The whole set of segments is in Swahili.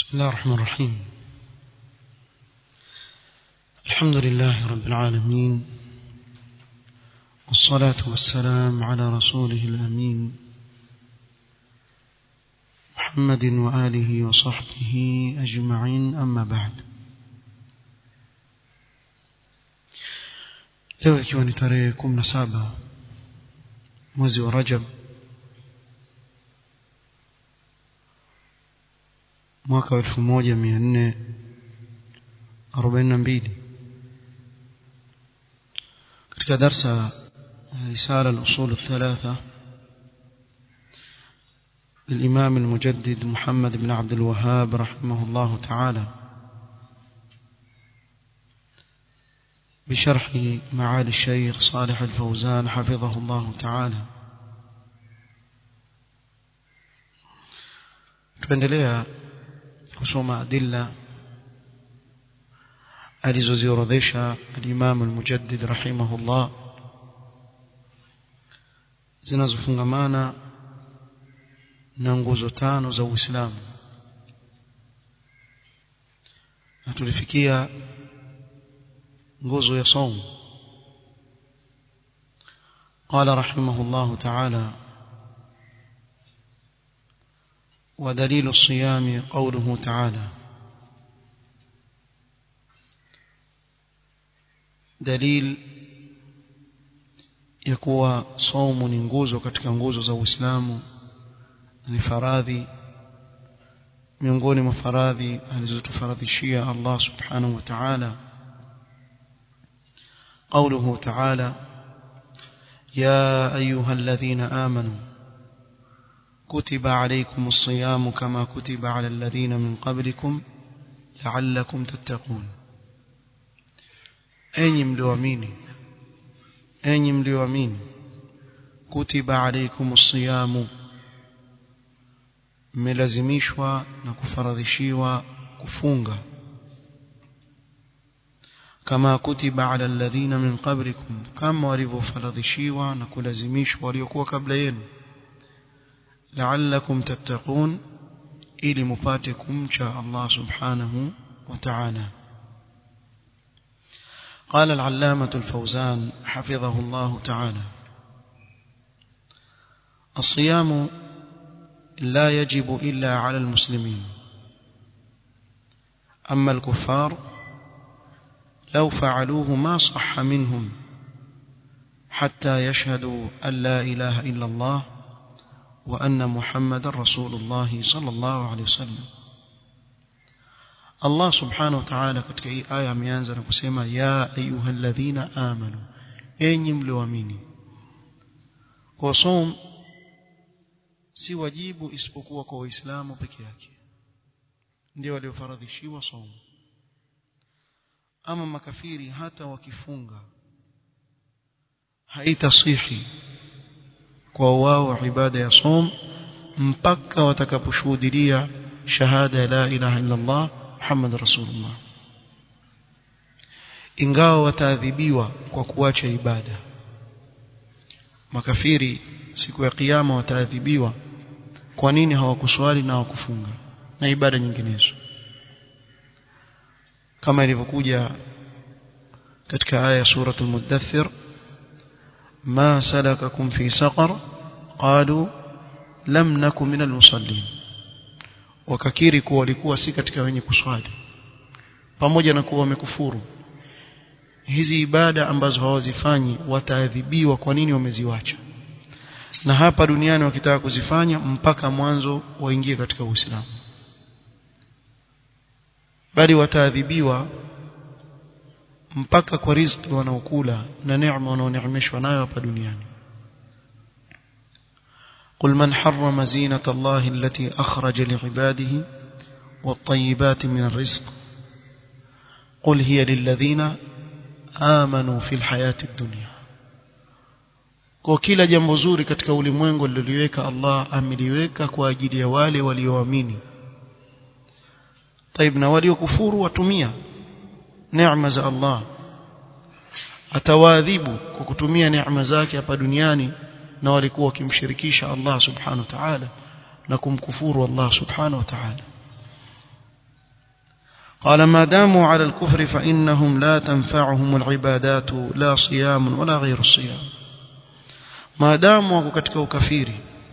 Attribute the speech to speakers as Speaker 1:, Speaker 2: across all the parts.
Speaker 1: بسم الله الرحمن الرحيم الحمد لله رب العالمين والصلاة والسلام على رسوله الأمين محمد وآله وصحبه أجمعين أما بعد leo ikiwa ni tarehe kumi na saba mwezi wa rajab mwaka wa elfu moja mia nne arobaini na mbili katika darsa risala al-usul الثلاثة للإمام المجدد محمد بن عبد الوهاب رحمه الله تعالى بشرح معالي الشيخ صالح الفوزان حفظه الله تعالى tuendelea kusoma adilla alizoziorodhesha al-Imam al-Mujaddid rahimahullah zinazofungamana na nguzo tano za Uislamu na tulifikia nguzo ya saum قال رحمه الله تعالى ودليل الصيام قوله تعالى دليل yakuwa saumu ni nguzo katika nguzo za Uislamu ni faradhi miongoni mwa faradhi alizotufaradhishia Allah subhanahu wa ta'ala قوله تعالى يا أيها الذين آمنوا كتب عليكم الصيام كما كتب على الذين من قبلكم لعلكم تتقون أي ملوامين أي ملوامين كتب عليكم الصيام ملزميشوا نكفرضشيوا كفونغا كما كتب على الذين من قبلكم كما ولفرضشيوا نكلزميشوا وليكوا قبل ينو لعلكم تتقون ili mupate kumcha Allah subhanahu wa ta'ala قال العلامة الفوزان حفظه الله تعالى الصيام لا يجب إلا على المسلمين أما الكفار لو فعلوه ما صح منهم حتى يشهدوا أن لا إله إلا الله وأن محمد رسول الله صلى الله عليه وسلم الله سبحانه وتعالى katika hii aya ameanza na kusema ya ayyuhalladhina amanu enyi mlioamini kwa som si wajibu isipokuwa kwa waislamu peke yake ndio waliofaradhishiwa som ama makafiri hata wakifunga haitasihi kwa wao ibada ya som mpaka watakaposhuhudia shahada ya la ilaha illa Allah Muhammad rasulullah ingawa wataadhibiwa kwa kuacha ibada makafiri siku ya kiyama wataadhibiwa kwa nini hawakuswali na hawakufunga na ibada nyinginezo kama ilivyokuja katika aya suratul mudaththir ما سلككم في سقر قالوا لم نكن من المصلين wakakiri kuwa walikuwa si katika wenye kuswali pamoja na kuwa wamekufuru hizi ibada ambazo hawazifanyi wataadhibiwa kwa nini wameziwacha na hapa duniani wakitaka kuzifanya mpaka mwanzo waingie katika Uislamu bali wataadhibiwa mpaka kwa riziki wanaokula na neema wanaoneemeshwa nayo hapa duniani قل من حرم زينة الله التي أخرج لعباده والطيبات من الرزق قل هي للذين آمنوا في الحياة الدنيا kwa kila jambo zuri katika ulimwengu liliweka Allah ameliweka kwa ajili ya wale walioamini طيب na waliokufuru watumia neema za Allah atawaadhibu kwa kutumia neema zake hapa duniani na walikuwa wakimshirikisha Allah subhanahu wa ta'ala na kumkufuru Allah subhanahu wa ta'ala قال ما داموا على الكفر فإنهم لا تنفعهم العبادات لا صيام ولا غير الصيام ما داموا wako katika ukafiri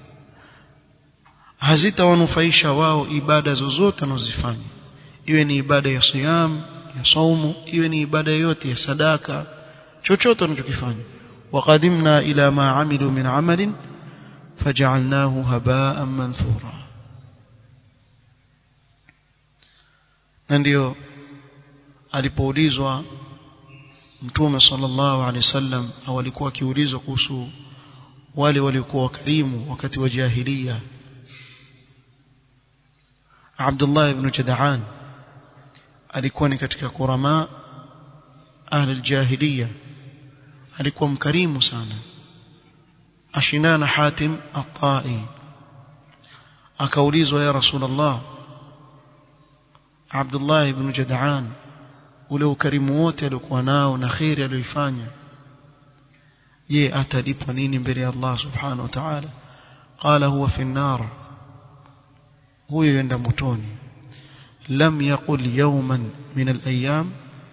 Speaker 1: hazitawanufaisha wao ibada zozote wanazofanya iwe ni ibada ya siyam ya saumu iwe ni ibada yote ya sadaka chochote wanachokifanya وقدمنا إلى ما عملوا من عمل فجعلناه هباء منثورا na ndio alipoulizwa mtume sallallahu alaihi wasallam au alikuwa akiulizwa kuhusu wale waliokuwa wakarimu wakati wa jahiliya Abdullah ibn Jada'an alikuwa ni katika kurama ahli aljahiliya alikuwa mkarimu sana ashindana Hatim at-Tai akaulizwa ya Rasulullah Abdullah ibn Jada'an ule ukarimu wote aliokuwa nao na khairi aliyoifanya je atalipwa nini mbele ya Allah subhanahu wa ta'ala qala huwa fi an-nar huyo yenda motoni lam yaqul yawman min al-ayyam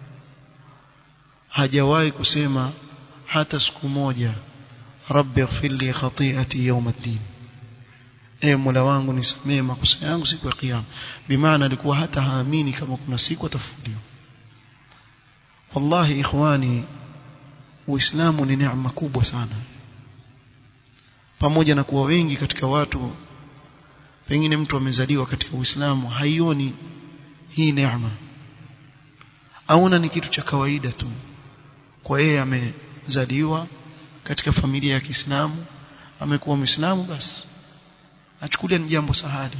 Speaker 1: hajawahi kusema hata siku moja rabbi ighfir li khati'ati yawm ad-din e mola wangu nisamee makosa yangu siku ya kiyama bimaana alikuwa hata haamini kama kuna siku atafufuliwa wallahi ikhwani uislamu ni neema kubwa sana pamoja na kuwa wengi katika watu pengine mtu amezaliwa katika uislamu haioni hii neema aona ni kitu cha kawaida tu kwa yeye amezaliwa katika familia ya Kiislamu amekuwa Muislamu basi achukulia ni jambo sahali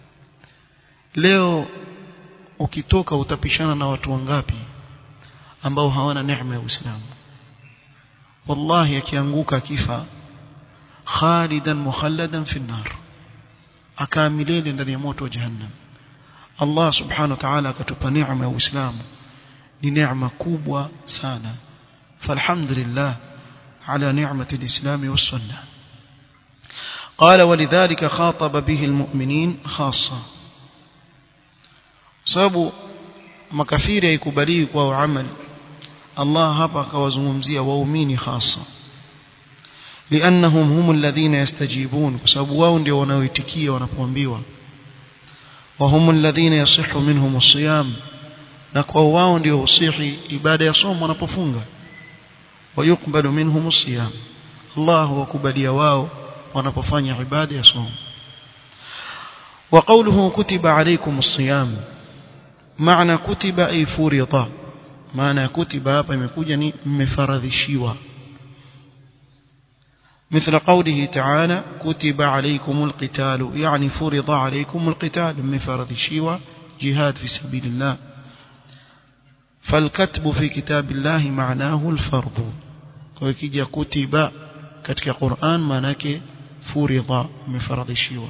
Speaker 1: leo ukitoka utapishana na watu wangapi ambao hawana neema ya Uislamu wallahi akianguka akifa khalidan mukhalladan fi nar akaa milele ndani ya moto wa jahannam Allah subhanahu wa ta'ala akatupa neema ya Uislamu ni neema kubwa sana falhamdulillah على نعمة الإسلام والسنة قال ولذلك خاطب به المؤمنين خاصة sababu makafiri haikubaliwi kwa amali Allah hapa akawazungumzia waumini hasa liannahum hum alladhina yastajibun kwa sababu wao ndio wanaoitikia wanapoambiwa wa hum alladhina yasihhu minhum as-siyam na kwa wao ndio usihi ibada ya somo wanapofunga ويقبل منهم الصيام الله وكبليا واو wanapofanya ibada ya somo وقوله كتب عليكم الصيام معنى كتب أي فرض معنى كتب hapa imekuja ni mmefaradhishiwa مثل قوله تعالى كتب عليكم القتال يعني فرض عليكم القتال مفرضشيوا جهاد في سبيل الله فالكتب في كتاب الله معناه الفرض وكيجا كتب katika Qur'an maana yake furidha umefaradhishiwa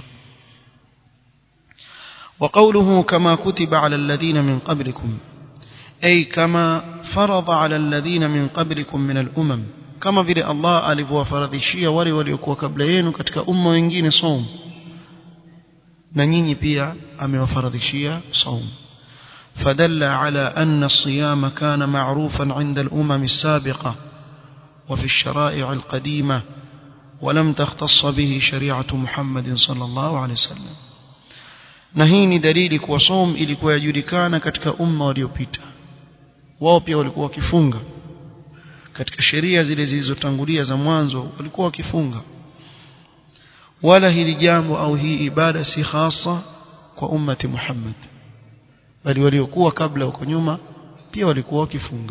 Speaker 1: وقوله كما كتب على الذين من قبلكم أي كما فرض على الذين من قبلكم من الأمم كما vile Allah alivyowafaradhishia wale waliokuwa kabla yenu katika umma wengine saum na nyinyi pia amewafaradhishia saum فدل على أن الصيام كان معروفا عند الأمم السابقة وفي الشرائع القديمة ولم تختص به شريعة محمد صلى الله عليه وسلم na hii ni dalili kuwa som ilikuwa yajulikana katika umma waliopita wao pia walikuwa wakifunga katika sheria zile zilizotangulia za mwanzo walikuwa wakifunga wala hili jambo au hii ibada si hasa kwa ummati Muhammad bali waliokuwa kabla huko nyuma pia walikuwa wakifunga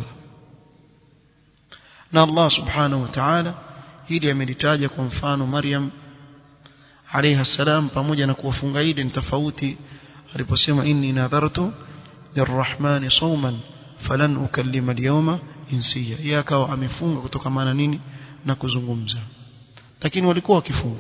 Speaker 1: na Allah subhanahu wa ta'ala hili amelitaja kwa mfano Maryam alayha salam pamoja na kuwafunga idi ni tofauti aliposema inni nadhartu lirrahmani sawman falan ukallima alyawma insiya yeye akawa amefunga kutokamana nini na kuzungumza lakini walikuwa wakifunga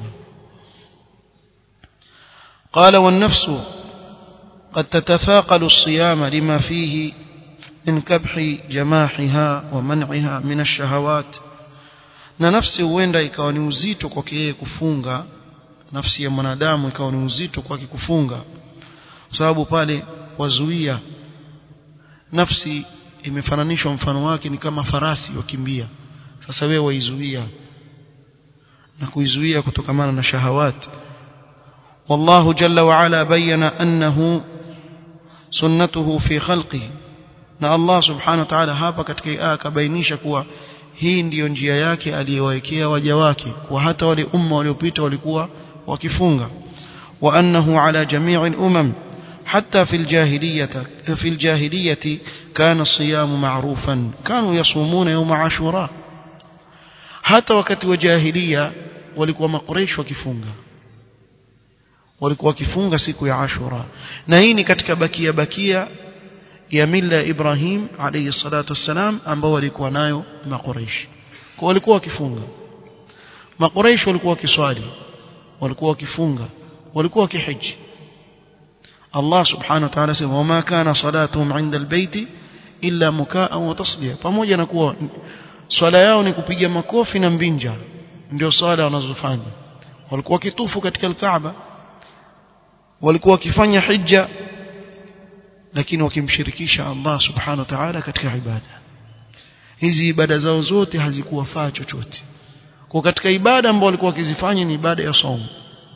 Speaker 1: قال والنفس قد تتثاقل الصيام لما فيه من كبح جماحها ومنعها من الشهوات na nafsi huenda ikawa ni uzito kwake yeye kufunga nafsi ya mwanadamu ikawa ni uzito kwake kufunga kwa sababu pale wazuia nafsi imefananishwa mfano wake ni kama farasi wakimbia sasa wewe waizuia na kuizuia kutokamana na shahawati والله جل وعلا بين أنه سنته في خلقه na Allah subhanahu wa ta'ala hapa katika aya akabainisha kuwa hii ndiyo njia yake aliyowekea waja wake kwa hata wale umma waliopita walikuwa wakifunga wa annahu ala jami'il umam حتى في الجاهلية في الجاهلية كان الصيام معروفا كانوا يصومون يوم عاشوراء حتى وقت وجاهلية walikuwa makureish wakifunga walikuwa wakifunga siku ya Ashura na hii ni katika bakia bakia ya mila ya Ibrahim alayhi salatu wassalam ambao walikuwa nayo makureish kwa walikuwa wakifunga makureish walikuwa wakiswali walikuwa wakifunga walikuwa wakihiji Allah subhanahu wa ta'ala sema wama kana salatuhum 'inda albayti illa mukaa wa tasdiya pamoja na kuwa swala yao ni kupiga makofi na mbinja ndio swala wanazofanya walikuwa kitufu katika alkaaba walikuwa wakifanya hija lakini wakimshirikisha Allah subhanahu wa ta'ala katika ibada hizi ibada zao zote hazikuwafaa chochote kwa katika ibada ambazo walikuwa wakizifanya ni ibada ya somo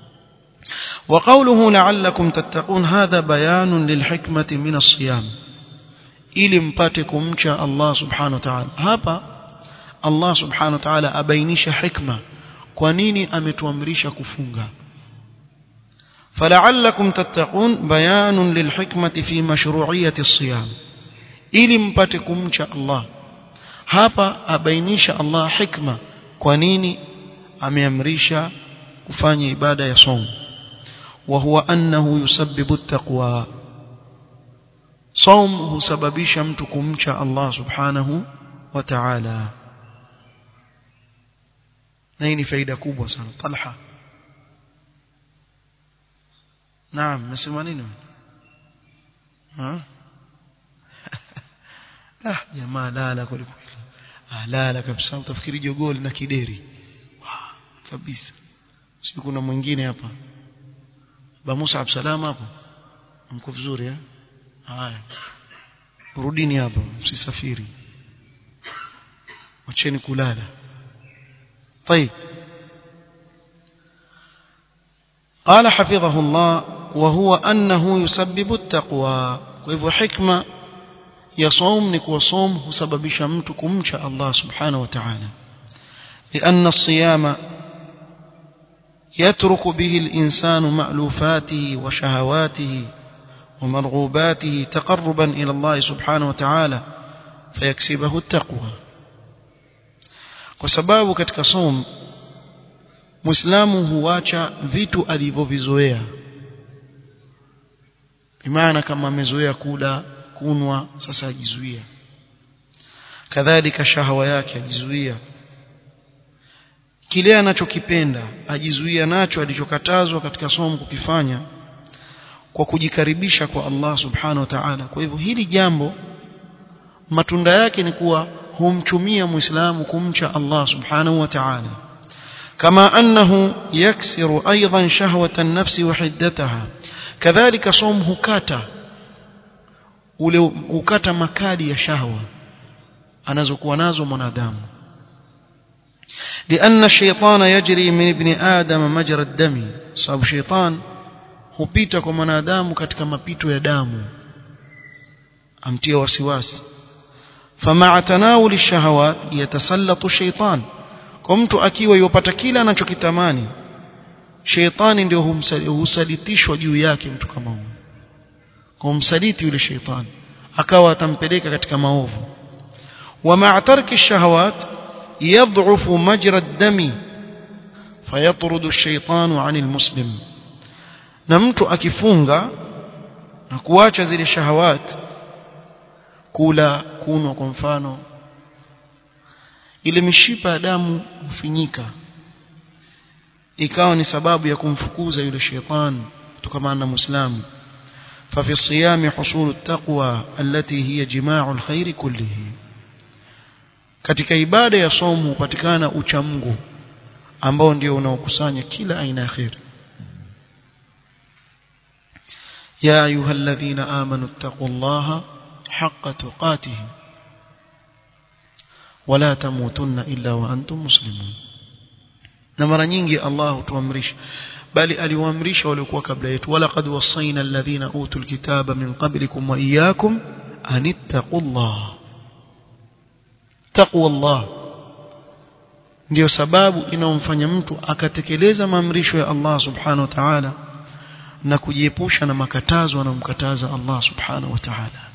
Speaker 1: وقوله لعلكم تتقون هذا بيان للحكمة من الصيام ili mpate kumcha Allah subhanahu wa ta'ala hapa Allah subhanahu wa ta'ala abainisha hikma kwa nini ametuamrisha kufunga فلعلكم تتقون بيان للحكمة في مشروعية الصيام ili mpate kumcha Allah hapa abainisha Allah hikma kwa nini ameamrisha kufanya ibada ya somo وهو أنه يسبب التقوى صوم husababisha mtu kumcha Allah subhanahu wa ta'ala na hii ni faida kubwa sana Talha Naam nasema nini ha ah jamaa lala kweli kweli ah lala kabisa utafikiri jogoli na kideri kabisa si kuna mwingine hapa ba Musa salama hapo mko vizuri eh haya rudini hapo msisafiri wacheni kulala طيب قال حفظه الله وهو أنه يسبب التقوى وهو حكمة يصوم نكو صوم وسبب مtu kumcha Allah subhanahu wa ta'ala لأن الصيام يترك به الإنسان مألوفاته وشهواته ومرغوباته تقربا إلى الله سبحانه وتعالى فيكسبه التقوى وسباب katika som muislamu huacha vitu alivyovizoea bimaana kama amezoea kula kunwa sasa ajizuia kadhalika shahawa yake ajizuia kile anachokipenda ajizuia nacho alichokatazwa katika somo kukifanya kwa kujikaribisha kwa Allah subhanahu wa ta'ala kwa hivyo hili jambo matunda yake ni kuwa humchumia muislamu kumcha Allah subhanahu wa ta'ala kama annahu yaksiru aidan shahwata an-nafsi wa hiddataha kadhalika som hukata ule hukata makali ya shahwa anazokuwa nazo mwanadamu لأن الشيطان يجري من ابن آدم مجرى الدم sababu sheitan hupita kwa mwanadamu katika mapito ya damu amtia wasiwasi فمع تناول الشهوات يتسلط الشيطان kwa mtu akiwa yopata kila anachokitamani sheitani ndio husalitishwa juu yake mtu kama huyo kumsaliti yule sheitani akawa atampeleka katika maovu wa ma'a tarki ash-shahawat يضعف مجرى الدم فيطرد الشيطان عن المسلم na mtu akifunga na kuacha zile shahawat kula kunwa kwa mfano ile mishipa ya damu hufinyika ikawa ni sababu ya kumfukuza yule shetani kutokana na muislamu ففي الصيام حصول التقوى التي هي جماع الخير كله katika ibada ya somo hupatikana uchamungu ambao ndio unaokusanya kila aina ya khair ya ayyuhalladhina amanu taqullaha حق تقاته ولا تموتن إلا وأنتم مسلمون na mara nyingi Allah hutuamrisha bali aliwaamrisha waliokuwa kabla yetu walaqad wasaina alladhina utul kitaba min qablikum wa iyyakum an ittaqullah taqwallah ndio sababu inaomfanya mtu akatekeleza maamrisho ya Allah subhanahu wa ta'ala na kujiepusha na makatazo anayomkataza Allah subhanahu wa ta'ala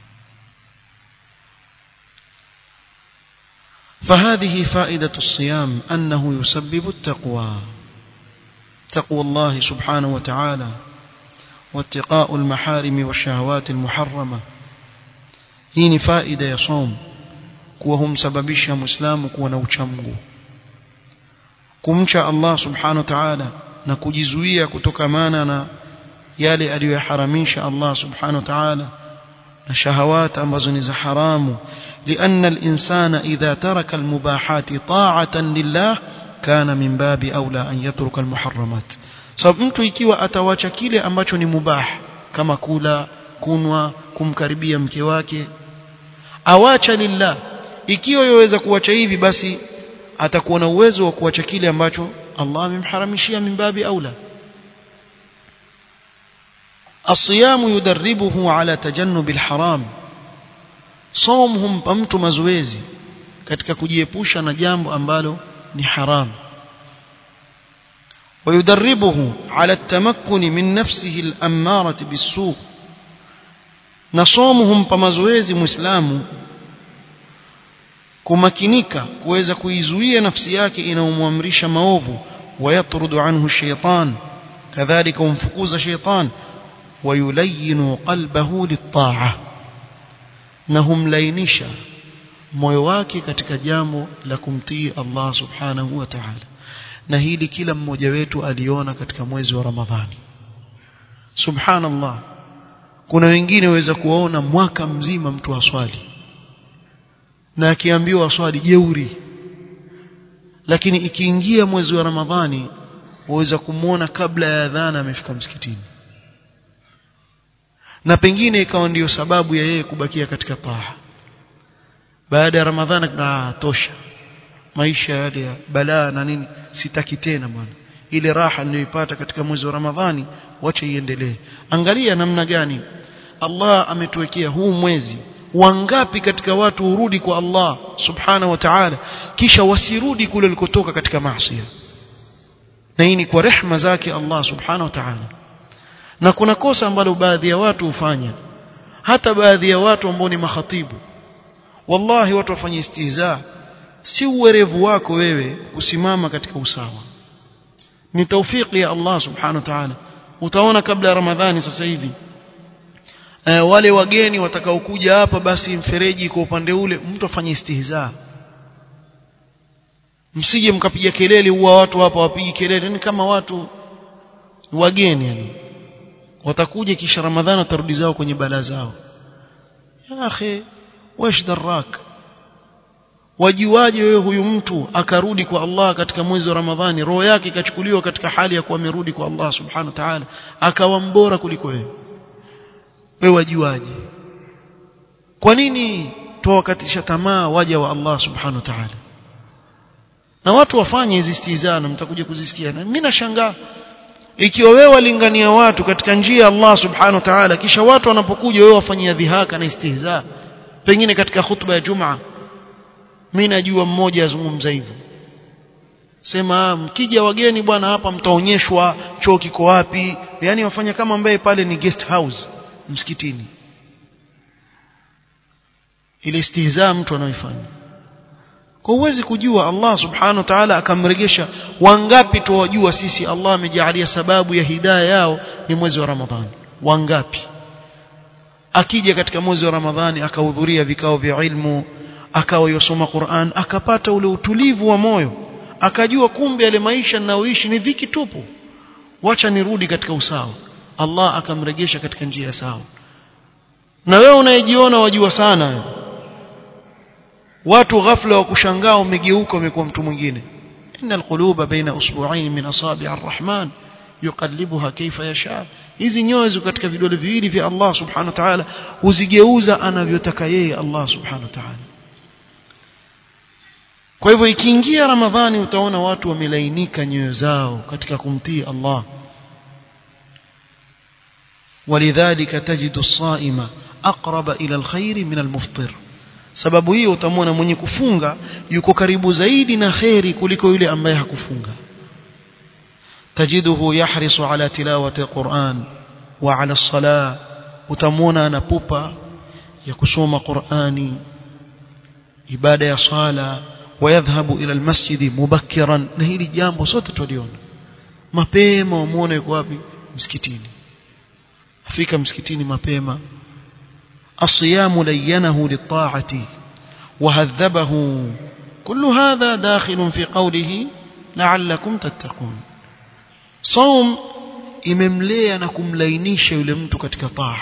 Speaker 1: فهذه فائدة الصيام أنه يسبب التقوى تقوى الله سبحانه وتعالى واتقاء المحارم والشهوات المحرمة هي فائدة يصوم وهم سببشها مسلم ونوشمه kumcha Allah subhanahu wa ta'ala na kujizuia kutokamana na yale aliyoharamisha Allah subhanahu wa ta'ala na shahawat ambazo ni za haramu لأن الإنسان إذا ترك المباحات طاعة لله كان من باب أولى أن يترك المحرمات sababu mtu ikiwa atawacha kile ambacho ni mubah kama kula kunwa kumkaribia mke wake awacha lillah ikiwa yaweza kuacha hivi basi atakuwa na uwezo wa kuacha kile ambacho Allah amemharamishia min babi aula الصيام يدربه على تجنب الحرام صوم humpa mtu mazoezi katika kujiepusha na jambo ambalo ni haram ويدربه على التمكن من نفسه الأمارة بالسوء نصوم humpa mazoezi muislamu kumakinika kuweza kuizuia nafsi yake inayomwamrisha maovu ويطرد عنه الشيطان كذلك humfukuza sheitan ويلين قلبه للطاعة na humlainisha moyo wake katika jambo la kumtii Allah subhanahu wa ta'ala na hili kila mmoja wetu aliona katika mwezi wa Ramadhani subhanallah kuna wengine waweza kuwaona mwaka mzima mtu aswali na akiambiwa aswali jeuri lakini ikiingia mwezi wa Ramadhani waweza kumwona kabla ya adhana amefika msikitini na pengine ikawa ndiyo sababu ya yeye kubakia katika paha baada ya ramadhani na tosha maisha yale ya balaa na nini sitaki tena bwana ile raha niliyoipata katika mwezi wa ramadhani wacha iendelee angalia namna gani Allah ametuwekea huu mwezi wangapi katika watu hurudi kwa Allah subhana wa ta'ala kisha wasirudi kule walikotoka katika maasi na hii ni kwa rehma zake Allah subhana wa ta'ala na kuna kosa ambalo baadhi ya watu hufanya hata baadhi ya watu ambao ni makhatibu wallahi watu wafanye istihza si uwerevu wako wewe kusimama katika usawa ni taufiki ya Allah subhanahu wa ta'ala utaona kabla ya ramadhani sasa hivi e, wale wageni watakaokuja hapa basi mfereji kwa upande ule mtu afanye istihza msije mkapiga kelele huwa watu hapa wapigi kelele ni kama watu wageni yani watakuja kisha ramadhani watarudi zao kwenye balaa zao ya akhi wash darak wajiwaje wewe huyu mtu akarudi kwa Allah katika mwezi wa Ramadhani roho yake ikachukuliwa katika hali ya kuwa amerudi kwa Allah subhanahu wa ta'ala akawa mbora kuliko wewe wewe wajiwaje kwa nini tuwakatisha tamaa waja wa Allah subhanahu wa ta'ala na watu wafanye hizi istizana mtakuja kuzisikia na mimi nashangaa ikiwa wewe walingania watu katika njia ya Allah subhanahu wa ta'ala kisha watu wanapokuja wewe wafanyia dhihaka na istihza pengine katika khutba ya Jumaa mimi najua mmoja azungumza hivyo sema mkija wageni bwana hapa mtaonyeshwa choo kiko wapi yani wafanya kama ambaye pale ni guest house msikitini ile istihza mtu anaoifanya kwa uwezi kujua Allah subhanahu wa ta'ala akamregesha wangapi tuwajua sisi Allah amejalia sababu ya hidayah yao ni mwezi wa Ramadhani wangapi akija katika mwezi wa Ramadhani akahudhuria vikao vya ilmu akawa yosoma Qur'an akapata ule utulivu wa moyo akajua kumbe yale maisha ninayoishi ni dhiki tupu wacha nirudi katika usawa Allah akamregesha katika njia sawa na wewe unayejiona wajua sana watu ghafla wa kushangaa umegeuka umekuwa mtu mwingine innal quluba baina usbu'ain min asabi' arrahman yuqallibuha kaifa yasha hizi nyoyo ziko katika vidole viwili vya Allah subhanahu wa ta'ala huzigeuza anavyotaka yeye Allah subhanahu wa ta'ala kwa hivyo ikiingia ramadhani utaona watu wamelainika nyoyo zao katika kumtii Allah ولذلك تجد الصائم أقرب إلى الخير من المفطر sababu hiyo utamwona mwenye kufunga yuko karibu zaidi na kheri kuliko yule ambaye hakufunga tajiduhu yahrisu ala tilawati alquran wa ala alsalah utamwona anapupa ya kusoma qurani ibada ya sala wayadhhabu ila almasjidi mubakkiran na hili jambo sote tuliona mapema umuone yuko wapi msikitini afika msikitini mapema الصيام لينه للطاعة وهذبه كل هذا داخل في قوله لعلكم تتقون صوم imemlea na kumlainisha yule mtu katika taa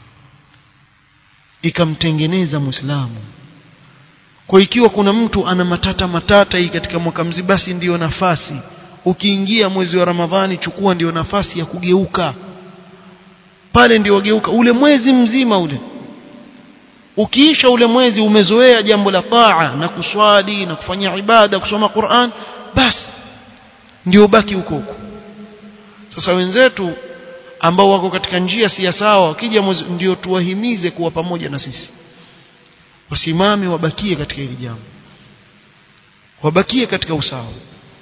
Speaker 1: ikamtengeneza muislamu kwa ikiwa kuna mtu ana matata matata hii katika mwaka mzima basi ndiyo nafasi ukiingia mwezi wa ramadhani chukua ndiyo nafasi ya kugeuka pale ndio wageuka ule mwezi mzima ule ukiisha ule mwezi umezoea jambo la taa na kuswali na kufanya ibada kusoma Qur'an basi ndio baki huko huko sasa wenzetu ambao wako katika njia si sawa wakija mwezi ndio tuwahimize kuwa pamoja na sisi wasimame wabakie katika hili jambo wabakie katika usawa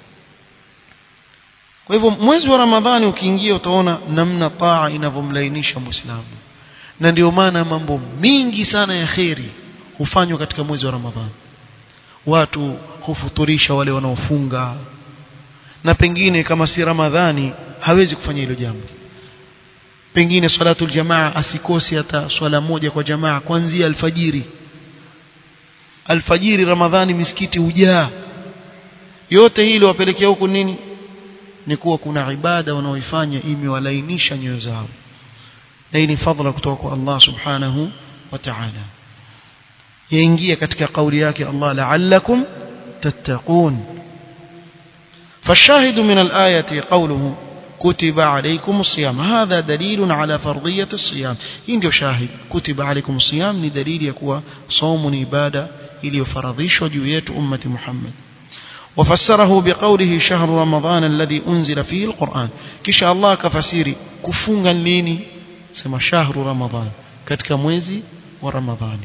Speaker 1: kwa hivyo mwezi wa Ramadhani ukiingia utaona namna taa inavyomlainisha Muislamu na ndio maana mambo mingi sana ya kheri hufanywa katika mwezi wa Ramadhani watu hufuturisha wale wanaofunga na pengine kama si Ramadhani hawezi kufanya hilo jambo pengine salatul jamaa asikosi hata swala moja kwa jamaa kuanzia alfajiri alfajiri Ramadhani misikiti hujaa yote hilo wapelekea huku nini ni kuwa kuna ibada wanaoifanya imewalainisha nyoyo zao na hii ni fadhila kutoka kwa Allah subhanahu wa ta'ala yaingia katika kauli yake Allah la'allakum tattaqun فالشاهد من الآية قوله كتب عليكم الصيام هذا دليل على فرضية الصيام إن شاهد كتب عليكم الصيام لدليل يكون صوم عبادة إلي فرضيش وجوية أمة محمد وفسره بقوله شهر رمضان الذي أنزل فيه القرآن كشاء الله كفسيري كفونغا ليني سما شهر رمضان كتك مويزي ورمضان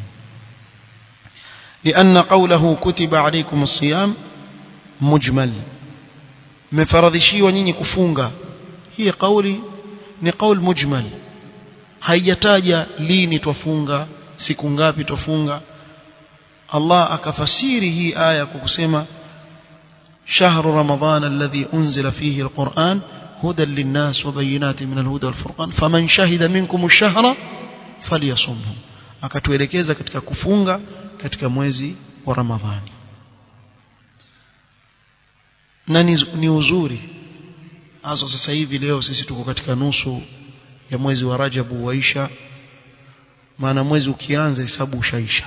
Speaker 1: لأن قوله كتب عليكم الصيام مجمل مفرضشي ونيني كفونغا هي قولي ni qaul mujmal haijataja lini twafunga siku ngapi twafunga Allah akafasiri hii aya kwa kusema شهر رمضان الذي أنزل فيه القرآن هدى للناس وبينات من الهدى والفرقان فمن شهد منكم الشهر فليصمه akatuelekeza katika kufunga katika mwezi wa Ramadhani na ni, ni uzuri hasa sasa hivi leo sisi tuko katika nusu ya mwezi wa Rajabu waisha maana mwezi ukianza hesabu ushaisha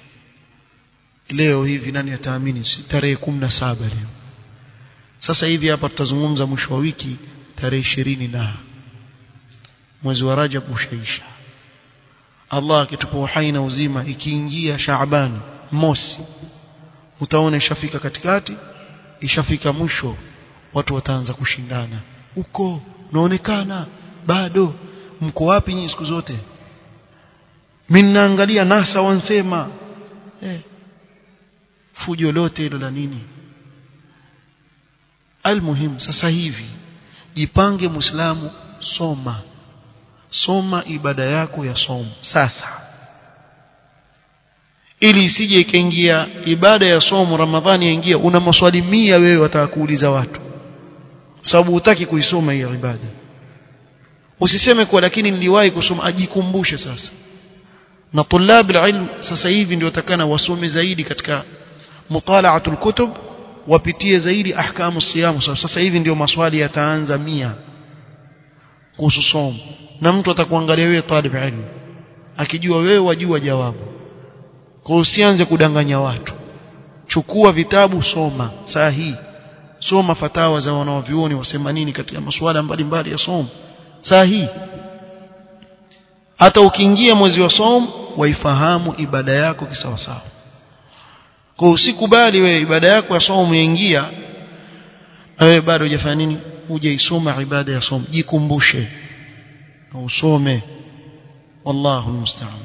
Speaker 1: leo hivi nani ataamini tarehe saba leo sasa hivi hapa tutazungumza mwisho wa wiki tarehe ishirini na mwezi wa Rajab ushaisha Allah akitupa uhai na uzima ikiingia Shaaban mosi utaona ishafika katikati ishafika mwisho watu wataanza kushindana uko unaonekana bado mko wapi nyinyi siku zote mimi naangalia nasa wansema eh fujo lote hilo la nini almuhim sasa hivi jipange muislamu soma soma ibada yako ya somo sasa ili isije ikaingia ibada ya somo ramadhani yaingia una maswali mia wewe watakuuliza watu sababu hutaki kuisoma hiyo ibada usiseme kwa lakini niliwahi kusoma ajikumbushe sasa na tulab ilm sasa hivi ndio watakana wasome zaidi katika mutalaatul kutub wapitie zaidi ahkamu siyam sasa hivi ndio maswali yataanza mia kuhusu somo na mtu atakuangalia wewe talib ilmu akijua wewe wajua jawabu kwa usianze kudanganya watu chukua vitabu soma saa hii soma fatawa za wanaovyuoni wasema nini katika masuala mbalimbali ya somo saa hii hata ukiingia mwezi wa somo waifahamu ibada yako kisawasawa kwa usikubali wewe ibada yako ya somo umeingia wewe bado hujafanya nini hujaisoma ibada ya somo jikumbushe na usome والله المستعان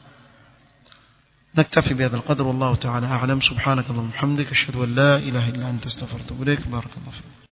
Speaker 1: نكتفي بهذا القدر والله تعالى أعلم سبحانك اللهم وبحمدك أشهد أن لا إله إلا أنت استغفرك وإليك بارك الله فيك